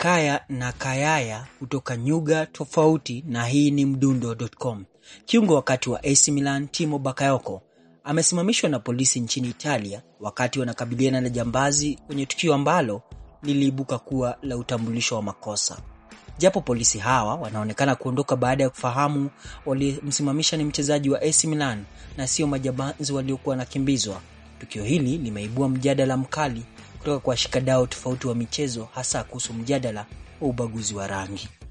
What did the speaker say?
Kaya na Kayaya kutoka nyuga tofauti, na hii ni Mdundo.com. Kiungo wakati wa AC Milan Timo Bakayoko amesimamishwa na polisi nchini Italia wakati wanakabiliana na jambazi kwenye tukio ambalo liliibuka kuwa la utambulisho wa makosa. Japo polisi hawa wanaonekana kuondoka baada ya kufahamu walimsimamisha ni mchezaji wa AC Milan na sio majambazi waliokuwa wanakimbizwa. Tukio hili limeibua mjadala mkali kutoka kwa washikadau tofauti wa michezo, hasa kuhusu mjadala wa ubaguzi wa rangi.